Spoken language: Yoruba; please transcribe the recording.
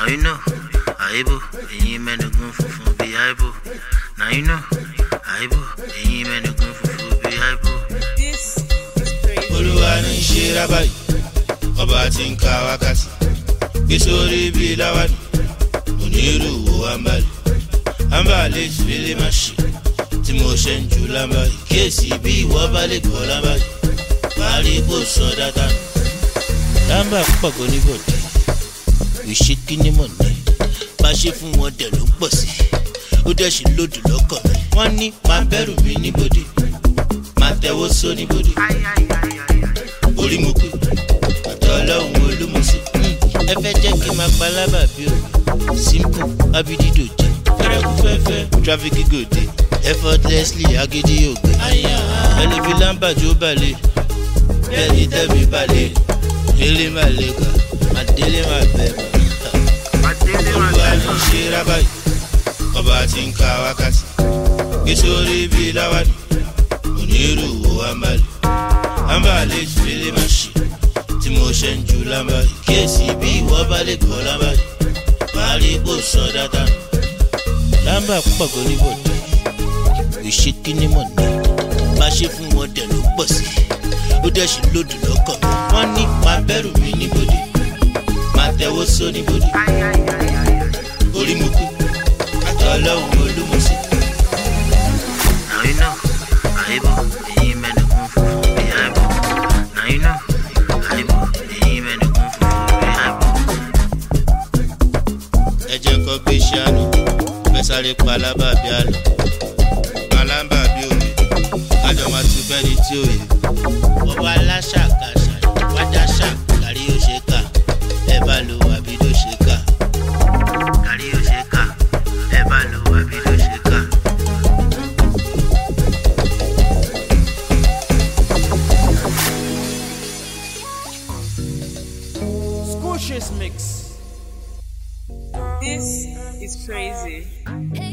you know, àìbò, ẹ̀yin mẹ́nugun funfun bí àìbò. Now you know, àìbò, ẹ̀yin mẹ́nugun funfun bí àìbò. This is crazy. olúwa ní í ṣe rábàyè ọba tí ń ka wákàtí gbé sórí bíi láwàní onírúurú àǹbálẹ̀ àǹbálẹ̀ ìfẹ́lẹ́ má ṣe tí mo ṣe ń ju lámbàyè kíyèsí bí ìwọ bá lè gbọ́ lámbàyè parí kò sọ dáadáa nù. lámbà pàgọ́ níbọ̀dé ìṣe kíní mọ̀ ní bá ṣe fún wọn dẹ̀ ló ń pọ̀ sí ó dẹ̀ ṣe lòdù lọ́kàn mi wọ́n ní máa bẹ̀rù mi níbodè máa tẹ́wọ́ só níbodè orí mo pè ọ̀dọ̀ ọlọ́run olúmọ̀ọ́sẹ̀ ẹ fẹ́ jẹ́ kí n máa pa lábà bí o simple abidido jẹ fẹ́rẹ́kú fẹ́fẹ́ traffic gòdè effortlessly agidi ògbé ẹlẹ́bi lámbàjò balẹ̀ bẹ́ẹ̀ ni tẹ́mi balẹ̀ délé má lè kà má délé má bẹ̀ bá olúwa ní í ṣe rábàyè ọba tí ń ka wákàtí gbé sórí bíi láwàní onírúurú àmàlẹ́ àmàlẹ́ ìfẹ́lẹ́ má ṣe tí mo ṣe ń ju lámbàyè kíyèsí bí ìwọ bá lè gbọ́ lámbàyè parí kò sọ dáadáa nù. lámbà pàgọ́ níbọ̀dé ìṣe kíní mọ̀ ní bá ṣe fún wọn dẹ̀ ló pọ̀ sí ó dẹ̀ ṣe lòdù lọ́kàn mi wọ́n ní máa bẹ̀rù mi níbodè máa tẹ́wọ́ só níbodè orí mo kú àtọ́ ọlọ́run olúmọ̀ọ́sẹ̀. Now you know, àìbò, ẹ̀yin mẹ́nugun funfun bí àìbò. Now you know, àìbò, ẹ̀yin mẹ́nugun funfun bí àìbò. ẹ jẹ́ kó gbé ṣáánù fẹ́ sáré pa alábàbí àlọ́ alábàbí òye kájọ máa tún fẹ́ni tí òye. bọ́bá aláṣàkáṣà wájà ṣà kárí ó ṣe kà ẹ bá lo àbí ló ṣe kà. Kárí ó ṣe kà, ẹ bá lo àbí ló ṣe kà. This is crazy. Hey,